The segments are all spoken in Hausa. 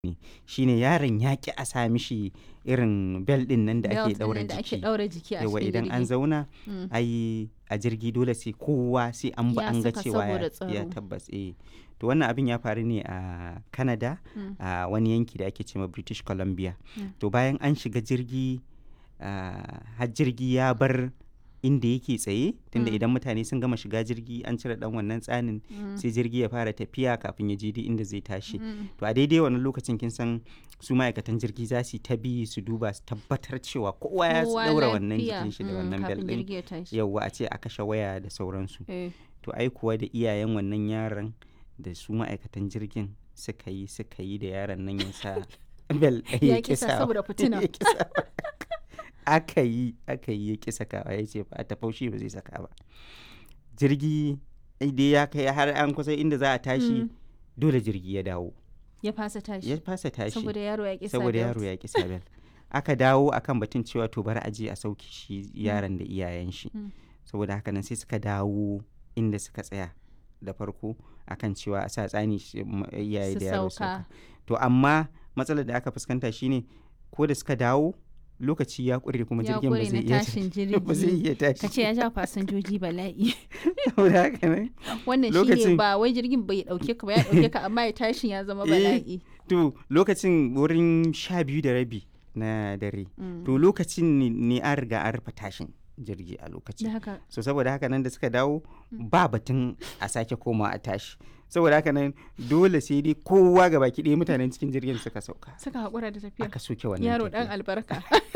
shine yaron ya ƙi a sa mishi irin bel ɗin nan da ake Belt ɗaura ɗin da ake jiki ɗaura jiki a yawa cikin idan an jirgi. zauna Mm. ai a jirgi dole sai kowa sai an ba Ya an ga saka cewa saboda ya- ya tsaro. tabbas eh to wannan abin ya faru ne a Canada Mm. a wani yanki da ake cewa British Columbia Mm. to bayan an shiga jirgi ah, har jirgi ya bar inda yake tsaye tunda Mm. idan mutane sun gama shiga jirgi an cire dan wannan tsanin Mm. sai jirgi ya fara tafiya kafin ya je duk inda zai tashi Mm. to a daidai wannan lokacin kin san su ma'aikatan jirgi za su yi ta bi su duba su tabbatar cewa kowa ya Kowa daura wannan lafiya. jikin shi da Mm, wannan bel kafin din jirgi ya tashi. yauwa a ce a kashe waya da sauransu Eh. to ai kuwa da iyayen wannan yaron da su ma'aikatan jirgin suka yi suka yi da yaron nan ya sa bel ɗaya Ya ya ƙi sa kisa saboda fitina. aka yi aka yi ya ƙi sakawa ya ce ba ta faushi ba zai saka ba jirgi dai ya kai har an kusa inda za a tashi Mm. dole jirgi ya dawo Ya fasa tashi. ya fasa tashi Saboda yaro ya ƙi sa saboda belt. yaro ya ƙi sa bel aka dawo akan batun cewa to bari a je a sauke shi yaron da iyayen shi Mm. saboda haka nan sai suka dawo inda suka tsaya da farko akan cewa a sa tsani shi- m- iyaye Su da yaro sauka. sauka to amma matsalar da aka fuskanta shine ko da suka dawo lokaci ya ƙure kuma Ya jirgin ba ƙure zai na iya tashin ba zai jirgi. iya tashi Ka ce ya ja fasinjoji bala'i. saboda haka nan Wannan shi ne Lokacin- ba wai jirgin bai ɗauke ka ba ya ɗauke ka amma ya tashin ya zama Eh, bala'i. to lokacin wurin sha biyu da rabi na dare Mm. to lokacin ne- ne an riga an rufe tashin jirgi a lokacin Da haka so saboda haka nan da suka dawo ba batun a sake koma a tashi saboda haka nan dole sai dai kowa ga baki ɗaya mutanen cikin jirgin suka sauka suka haƙura da tafiya. aka soke wannan Yaro ɗan tafiya. albarka.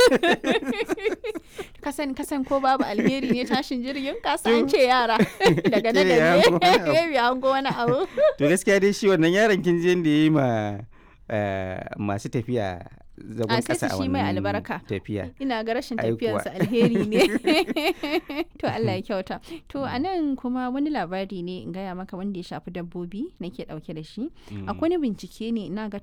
kasan kasan ko babu alheri ne tashin jirgin kasa an ce yara daga na Kila ya hango wani abu. da maybe an go wani abu. to gaskiya dai shi wannan yaron kin je da ya yi ma eh, masu tafiya zagon A sai kasa a su shi mai wannan albarka. tafiya Ina ga rashin Ai kuwa. tafiyarsa alheri ne. to Allah ya kyauta. To a nan kuma wani labari ne in gaya maka wanda ya shafi dabbobi nake ɗauke da shi. Mm. Akwai wani bincike ne ina ga